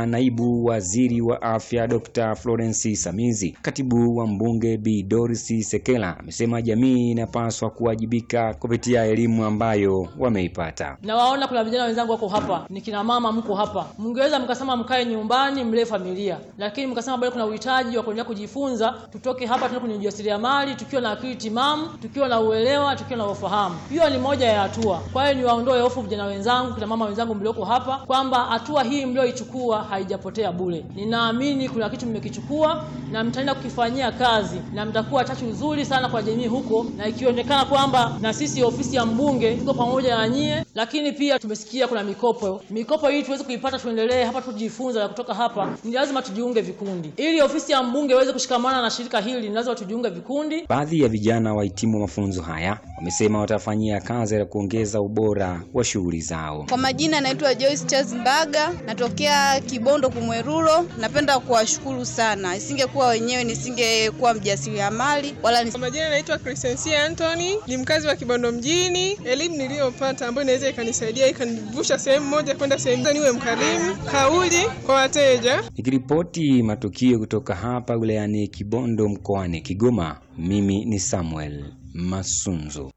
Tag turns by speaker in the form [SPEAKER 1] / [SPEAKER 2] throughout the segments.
[SPEAKER 1] na naibu waziri wa afya Dr. Florence Samizi. Katibu wa mbunge Bi Doris Sekela amesema jamii inapaswa kuwajibika kupitia elimu ambayo wameipata.
[SPEAKER 2] Nawaona kuna vijana wenzangu wako hapa, ni kina mama, mko hapa, mngeweza mkasema mkae nyumbani mlee familia, lakini mkasema bado kuna uhitaji wa kuendelea kujifunza. Tutoke hapa tuende kwenye ujasiriamali tukiwa na akili timamu, tukiwa na uelewa, tukiwa na ufahamu. Hiyo ni moja ya hatua. Kwa hiyo niwaondoe hofu vijana wenzangu, kina mama wenzangu mlioko hapa, kwamba hatua hii mlioichukua haijapotea bure. Ninaamini kuna kitu mmekichukua na mtaenda kukifanyia kazi na mtakuwa chachu nzuri sana kwa jamii huko, na ikionekana kwamba na sisi ofisi ya mbunge tuko pamoja na nyie. Lakini pia tumesikia kuna mikopo. Mikopo hii tuweze kuipata, tuendelee hapa, tujifunze na kutoka hapa, ni lazima tujiunge vikundi ili ofisi ya mbunge iweze kushikamana na shirika hili, ni lazima tujiunge vikundi.
[SPEAKER 1] Baadhi ya vijana wahitimu mafunzo haya wamesema watafanyia kazi ya kuongeza ubora wa shughuli zao.
[SPEAKER 3] Kwa majina naitwa Joyce Charles Mbaga, natokea Kibondo Kumweruro. Napenda kuwashukuru sana, isingekuwa wenyewe nisingekuwa mjasiriamali wala nis...
[SPEAKER 4] Kwa majina naitwa Crescencia Anthony, ni mkazi wa Kibondo mjini. Elimu niliyopata ambayo inaweza ikanisaidia ikanivusha sehemu moja kwenda sehemu niwe mkarimu, kauli kwa wateja.
[SPEAKER 1] Nikiripoti matukio kutoka hapa wilayani Kibondo mkoani Kigoma, mimi ni Samuel Masunzu.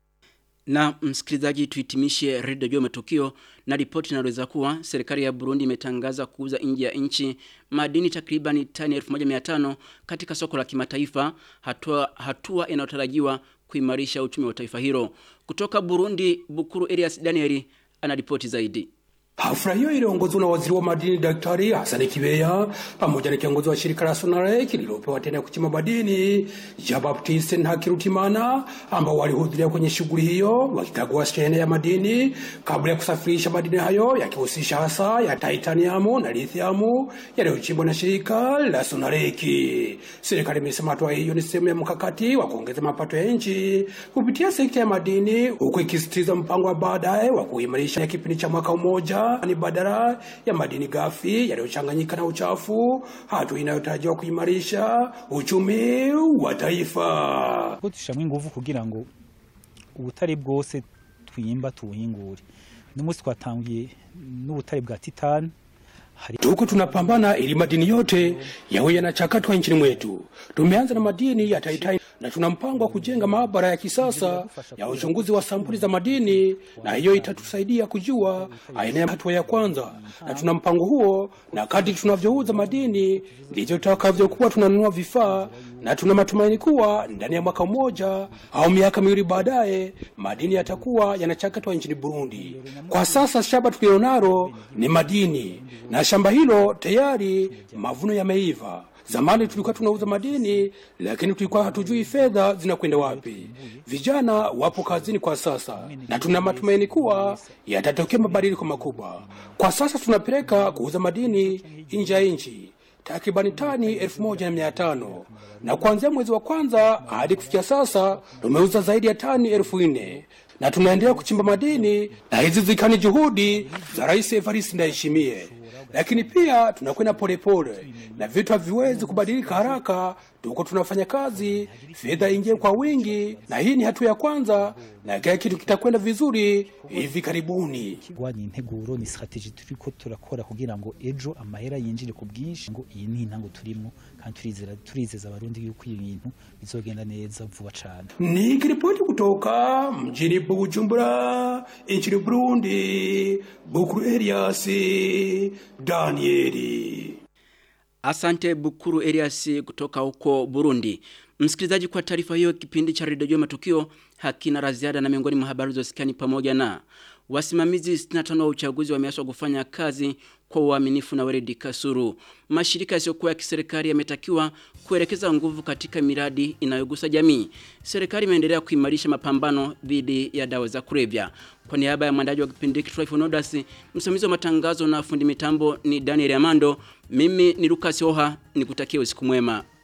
[SPEAKER 5] Na msikilizaji, tuhitimishe redio juu matukio na ripoti inaweza kuwa serikali ya Burundi imetangaza kuuza nje ya nchi madini takriban tani 1500 katika soko la kimataifa, hatua hatua inayotarajiwa kuimarisha uchumi wa taifa hilo. Kutoka Burundi, Bukuru Elias Danieli anaripoti zaidi.
[SPEAKER 6] Hafla hiyo iliongozwa na waziri wa madini Daktari Hassan Kibeya pamoja na kiongozi wa shirika la Sonarek lililopewa tena kuchimba madini ya Baptiste Ntakirutimana ambao walihudhuria kwenye shughuli hiyo wakikagua shehena ya madini kabla ya kusafirisha madini hayo yakihusisha hasa ya titanium na lithium yaliyochimbwa na shirika la Sonarek. Serikali imesema hatua hiyo ni sehemu ya mkakati wa kuongeza mapato ya nchi kupitia sekta ya madini huku ikisisitiza mpango wa baadaye wa kuimarisha kipindi cha mwaka mmoja ni badala ya madini ghafi yaliyochanganyika na uchafu, hatua inayotarajiwa kuimarisha uchumi wa taifa.
[SPEAKER 7] ko dushyiramo ingufu kugira ngo ubutare bwose twimba tubuhingure uno munsi twatangiye n'ubutare bwa titani
[SPEAKER 6] Tuko tunapambana ili madini yote yawe yanachakatwa nchini mwetu. Tumeanza na madini ya taitai na tuna mpango wa kujenga maabara ya kisasa ya uchunguzi wa sampuli za madini, na hiyo itatusaidia kujua aina ya hatua ya kwanza, na tuna mpango huo, na kadri tunavyouza madini ndivyo tutakavyokuwa tunanunua vifaa, na tuna matumaini kuwa ndani ya mwaka mmoja au miaka miwili baadaye madini yatakuwa yanachakatwa nchini Burundi. Kwa sasa shamba tulilonalo ni madini na shamba hilo tayari mavuno yameiva. Zamani tulikuwa tunauza madini, lakini tulikuwa hatujui fedha zinakwenda wapi. Vijana wapo kazini kwa sasa, na tuna matumaini kuwa yatatokea mabadiliko makubwa. Kwa sasa tunapeleka kuuza madini nje ya nchi takribani tani elfu moja na mia tano na kuanzia mwezi wa kwanza hadi kufikia sasa tumeuza zaidi ya tani elfu nne na tunaendelea kuchimba madini, na hizi zikani juhudi za Rais Evariste Ndayishimiye lakini pia tunakwenda polepole na vitu haviwezi kubadilika haraka. Tuko tunafanya kazi, fedha ingie kwa wingi, na hii ni hatua ya kwanza, na kila kitu kitakwenda vizuri hivi karibuni.
[SPEAKER 7] kurwanya integuro ni strategy turiko turakora kugira ngo ejo amahera yinjire ku bwinshi ngo iyi ni intango turimo kandi turizera turizeza abarundi yuko ibi bintu bizogenda neza vuba cane
[SPEAKER 6] Nikiripoti kutoka mjini Bujumbura nchini Burundi, Bukuru Elias Danieli.
[SPEAKER 5] Asante Bukuru Elias kutoka huko Burundi. Msikilizaji kwa taarifa hiyo kipindi cha redio matukio hakina la ziada na miongoni mwa habari zosikani pamoja na wasimamizi 65 wa uchaguzi wameaswa kufanya kazi kwa uaminifu na weledi kasuru. Mashirika yasiyokuwa ya kiserikali yametakiwa kuelekeza nguvu katika miradi inayogusa jamii. Serikali imeendelea kuimarisha mapambano dhidi ya dawa za kulevya. Kwa niaba ya mwandaji wa kipindi hiki Troy Nodas, msimamizi wa matangazo na fundi mitambo ni Daniel Amando, mimi ni Lucas Oha, nikutakia usiku mwema.